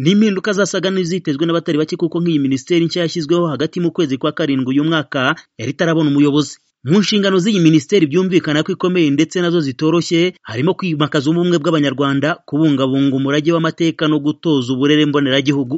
ni impinduka zasaga n'izitezwe n'abatari bake kuko nk'iyi minisiteri nshya yashyizweho hagati mu kwezi kwa karindwi uyu mwaka yari itarabona umuyobozi mu nshingano z'iyi minisiteri byumvikana ko ikomeye ndetse nazo zitoroshye harimo kwimakaza ubumwe bw'abanyarwanda kubungabunga umurage w'amateka no gutoza uburere mboneragihugu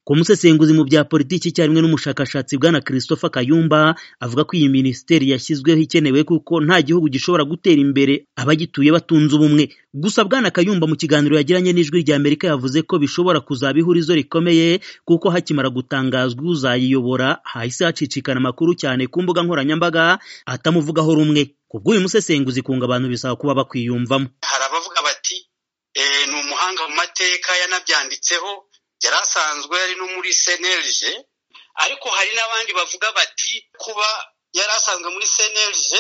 ku musesenguzi mu bya politiki icyarimwe n'umushakashatsi bwana christopher kayumba avuga ko iyi minisiteri yashyizweho ikenewe kuko nta gihugu gishobora gutera imbere abagituye batunze ubumwe gusa bwana kayumba mu kiganiro yagiranye n'ijwi rya amerika yavuze ko bishobora kuzaba ihurizo rikomeye kuko hakimara gutangazwa uzayiyobora hahise hacicikana amakuru cyane ku mbuga nkoranyambaga atamuvugaho rumwe ku bw'uyu musesenguzi kunga abantu bisaba kuba bakwiyumvamo hari abavuga bati ni umuhanga mu mateka yanabyanditseho yari asanzwe yari no muri senerije ariko hari n'abandi bavuga bati kuba yari asanzwe muri senerije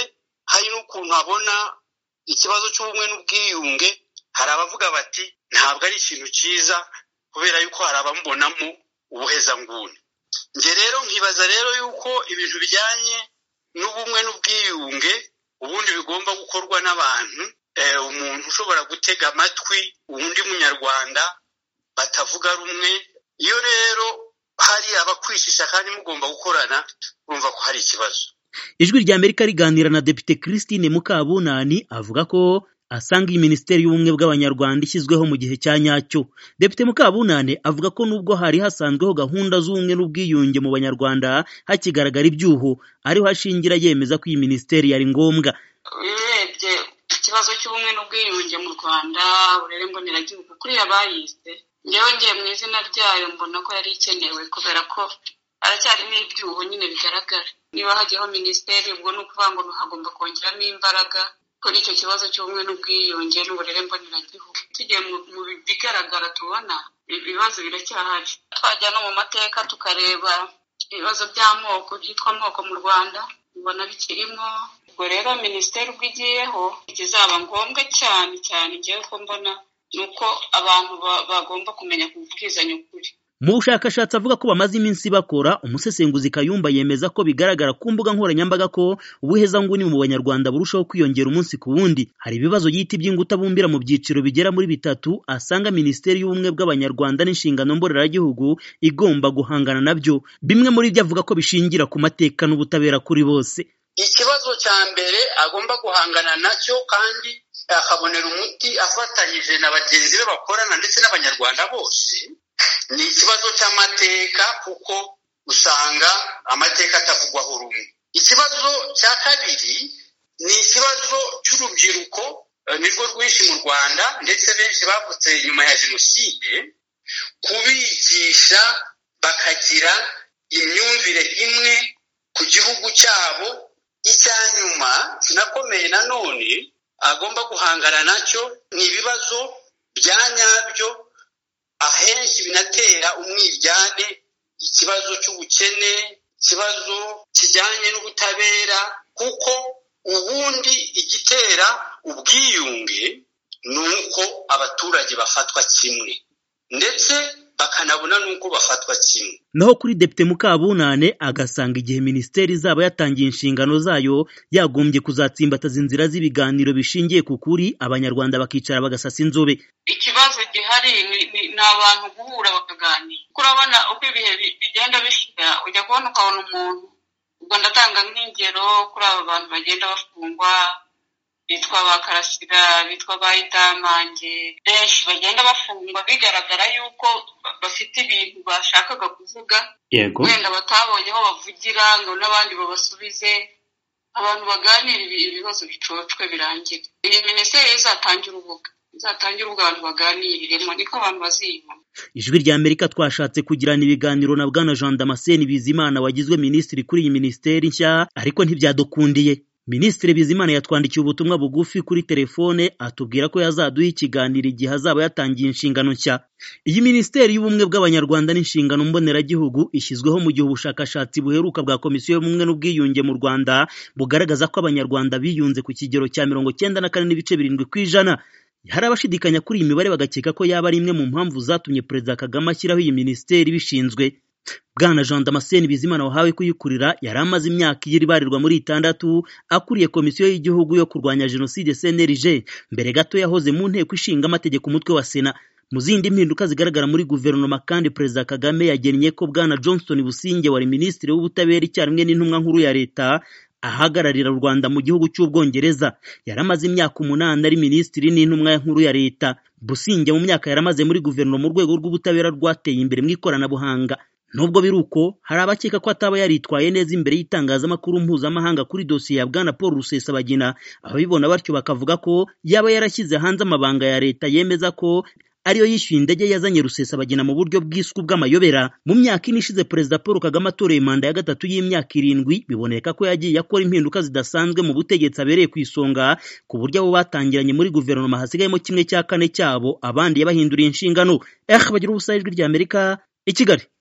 hari n'ukuntu abona ikibazo cy'ubumwe n'ubwiyunge hari abavuga bati ntabwo ari ikintu cyiza kubera yuko hari abamubonamo ubuhezanguni njye rero nkibaza rero yuko ibintu bijyanye n'ubumwe n'ubwiyunge ubundi bigomba gukorwa n'abantu umuntu ushobora gutega amatwi undi munyarwanda batavuga rumwe iyo rero hari abakwishisha kandi mugomba gukorana urumva ko hari ikibazo ijwi rya amerika riganira na depite christine mukabunani avuga ko asanga iyi minisiteri y'ubumwe bw'abanyarwanda ishyizweho mu gihe cya nyacyo depite mukabunane avuga ko nubwo hari hasanzweho gahunda z'ubumwe n'ubwiyunge mu banyarwanda hakigaragara ibyuho ariho ashingira yemeza ko iyi minisiteri yari ngombwa urebye ikibazo cy'ubumwe n'ubwiyunge mu rwanda burere mboneragihugu kuriya bayize ngewe ngiye mu izina ryayo mbona ko yari ikenewe kubera ko haracyarimo ibyuho nyine bigaragara niba hajyaho minisiteri ubwo ni ukuvuga ngo hagomba kongeramo imbaraga kuri icyo kibazo cy'ubumwe n'ubwiyunge n'uburere mboneragihugu tugiye mu bigaragara tubona ibibazo biracyahari twajya no mu mateka tukareba ibibazo by'amoko byitwa amoko mu rwanda ubona bikirimo ubwo rero minisiteri ubwo igiyeho ikizaba ngombwa cyane cyane ngewe ko mbona ni uko abantu bagomba kumenya kubwizanya ukuri mu bushakashatsi avuga ko bamaze iminsi bakora umusesenguzi kayumba yemeza ko bigaragara ku mbuga nkoranyambaga ko ubuhezanguni mu banyarwanda burushaho kwiyongera umunsi ku wundi hari ibibazo yita iby'inguta bumbira mu byiciro bigera muri bitatu asanga minisiteri y'ubumwe bw'abanyarwanda n'inshingano mboreragihugu igomba guhangana nabyo bimwe muri byo avuga ko bishingira ku mateka n'ubutabera kuri bose ikibazo cya mbere agomba guhangana nacyo kandi akabonera umuti afatanyije na bagenzi be bakorana ndetse n'abanyarwanda bose ni ikibazo cy'amateka kuko usanga amateka atavugwaho rumwe ikibazo cya kabiri ni ikibazo cy'urubyiruko nirwo rwinshi mu rwanda ndetse benshi bavutse nyuma ya jenoside kubigisha bakagira imyumvire imwe ku gihugu cyabo icyanyuma kinakomeye nanone agomba guhangana nacyo ni ibibazo bya nyabyo ahenshi binatera umwiryane ikibazo cy'ubukene ikibazo kijyanye n'ubutabera kuko ubundi igitera ubwiyunge ni uko abaturage bafatwa kimwe ndetse bakanabona n'uko bafatwa kimwe naho kuri depite mukabunane agasanga igihe minisiteri izaba yatangiye inshingano zayo yagombye kuzatsimbataza inzira z'ibiganiro bishingiye ku kuri abanyarwanda bakicara bagasasa inzobe ikibazo gihari ni abantu guhura bakaganira urabona uko ibihe bigenda bishira ujya kubona ukabona umuntu ubwo ndatanga nk'ingero kuri aba bantu bagenda bafungwa bitwa ba karasira bitwa ba idamange benshi bagenda bafungwa bigaragara yuko bafite ibintu bashakaga kuvuga wenda batabonye aho bavugira ngo n'abandi babasubize abantu baganira ibibazo bicocwe birangire iyi minisiteri izatangira urubuga izatangira ubwo abantu baganiriremo niko abantu baziyibona ijwi rya amerika twashatse kugirana ibiganiro na bwana jean damascene bizimana wagizwe minisitiri kuri iyi minisiteri nshya ariko ntibyadukundiye minisitiri bizimana yatwandikiye ubutumwa bugufi kuri telefone atubwira ko yazaduha ikiganiro igihe azaba yatangiye inshingano nshya iyi minisiteri y'ubumwe bw'abanyarwanda n'inshingano mboneragihugu ishyizweho mu gihe ubushakashatsi buheruka bwa komisiyo y'ubumwe n'ubwiyunge mu rwanda bugaragaza ko abanyarwanda biyunze ku kigero cya mirongo cyenda na kane n'ibice birindwi ku ijana hari abashidikanya kuri iyi mibare bagakeka ko yaba ari imwe mu mpamvu zatumye perezida kagame ashyiraho iyi minisiteri ibishinzwe bwana jean damascene bizimana wahawe kuyikurira yari amaze imyaka igira ibarirwa muri itandatu akuriye komisiyo y'igihugu yo kurwanya jenoside cnlg mbere gato yahoze mu nteko ishinga amategeko umutwe wa sena mu zindi mpinduka zigaragara muri guverinoma kandi perezida kagame yagennye ko bwana johnson businge wari minisitiri w'ubutabera icyarimwe n'intumwa nkuru ya leta ahagararira u rwanda mu gihugu cy'ubwongereza yari amaze imyaka umunani ari minisitiri n'intumwa nkuru ya leta businge mu myaka yaramaze muri guverinoma urwego rw'ubutabera rwateye imbere mu ikoranabuhanga nubwo biri uko hari abakeka ko ataba yaritwaye neza imbere y'itangazamakuru mpuzamahanga kuri dosiye ya bwana paul rusesabagina ababibona batyo bakavuga ko yaba yarashyize hanze amabanga ya leta yemeza ko ariyo yishyuye indege yazanye rusesabagina mu buryo bwiswe bw'amayobera mu myaka ine ishize perezida paul kagame atoreye manda ya gatatu y'imyaka irindwi biboneka ko yagiye akora impinduka zidasanzwe mu butegetsi abereye ku isonga ku buryo abo batangiranye muri guverinoma hasigayemo kimwe cya kane cyabo abandi yabahinduriye inshingano eh bagira ubusa ijwi ry'amerika i kigali